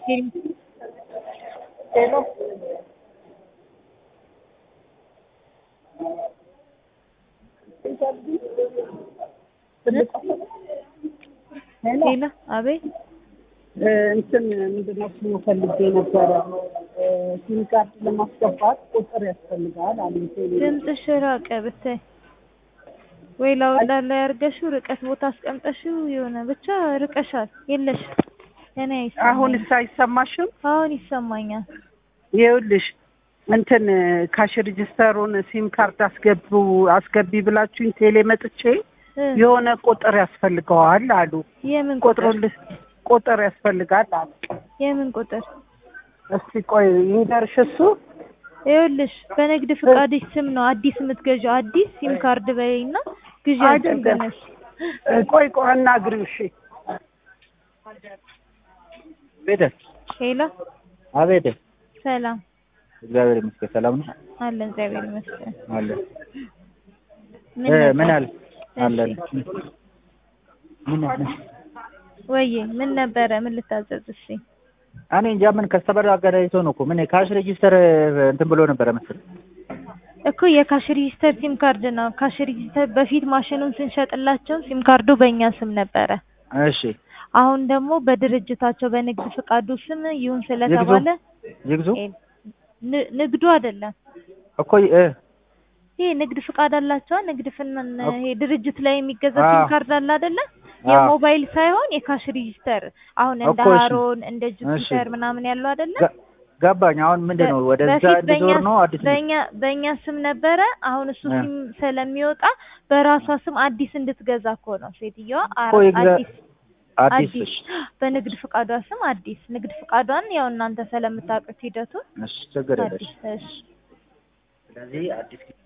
ሄሎ ሄሎ ሌላ አቤት እንትን ምንድን ነው ስሙ ፈልጌ ነበረ ሲም ካርድ ለማስገባት ቁጥር ያስፈልጋል አሉ ቴሌ ድምፅሽ ራቀ ብታይ ወይ ላውላ ላይ አድርገሽው ርቀት ቦታ አስቀምጠሽው የሆነ ብቻ ርቀሻል የለሽ እኔ አይሰማኝም። አሁንስ አይሰማሽም አሁን ይሰማኛል ይኸውልሽ እንትን ካሽ ሬጅስተሩን ሲም ካርድ አስገቡ አስገቢ ብላችሁኝ ቴሌ መጥቼ እ የሆነ ቁጥር ያስፈልገዋል አሉ የምን ቁጥር ቁጥሩን ልስ ቁጥር ያስፈልጋል አሉ የምን ቁጥር እስቲ ቆይ ይንገርሽ እሱ ይኸውልሽ በንግድ ፍቃድሽ ስም ነው አዲስ የምትገዢው አዲስ ሲም ካርድ በይና ግዢ አይደለም። አድርገነሽ ቆይ ቆይ አናግሪው እሺ ቤተ ሄሎ አቤት ሰላም እግዚአብሔር ይመስገን ሰላም ነው አለን እግዚአብሔር ይመስገን አለ ምን እ ነበር? ምን አለ አለ እሺ። ምን አለ ወዬ ምን ነበረ ምን ልታዘዝ እሺ እኔ እንጃ ምን ከስተመር አገናኝቶ ነው እኮ ምን ካሽ ሬጂስተር እንትን ብሎ ነበረ መሰለኝ እኮ የካሽ ሬጂስተር ሲም ካርድ ነው ካሽ ሬጂስተር በፊት ማሽኑን ስንሸጥላቸው ሲም ካርዱ በእኛ ስም ነበረ እሺ አሁን ደግሞ በድርጅታቸው በንግድ ፍቃዱ ስም ይሁን ስለተባለ ይግዙ እ ን- ንግዱ አይደለም እኮ እ ይሄ ንግድ ፍቃድ አላቸው ንግድ ፍን ኦኬ። ይሄ ድርጅት ላይ የሚገዛ አዎ። ሲም ካርድ አለ አይደለ አዎ። የሞባይል ሳይሆን የካሽ ሬጂስተር አሁን እንደ እኮ እሺ። ሃሮን እንደ ጁፒተር እሺ። ምናምን ያለው አይደለ ገ- ገባኝ አሁን ምንድን ነው ወደዛ በፊት በእኛ እንድዞር ነው አዲስ በእኛ በእኛ ስም ነበረ። አሁን እሱ እ። ሲም ስለሚወጣ በራሷ ስም አዲስ እንድትገዛ እኮ ነው ሴትዮዋ። አ- እኮ ይግዛ- አዲስ አዲስ አዲስ በንግድ ፍቃዷ ስም አዲስ ንግድ ፍቃዷን ያው እናንተ ስለምታውቁት ሂደቱን እሺ ችግር የለሽ አዲስ እሺ ስለዚህ አዲስ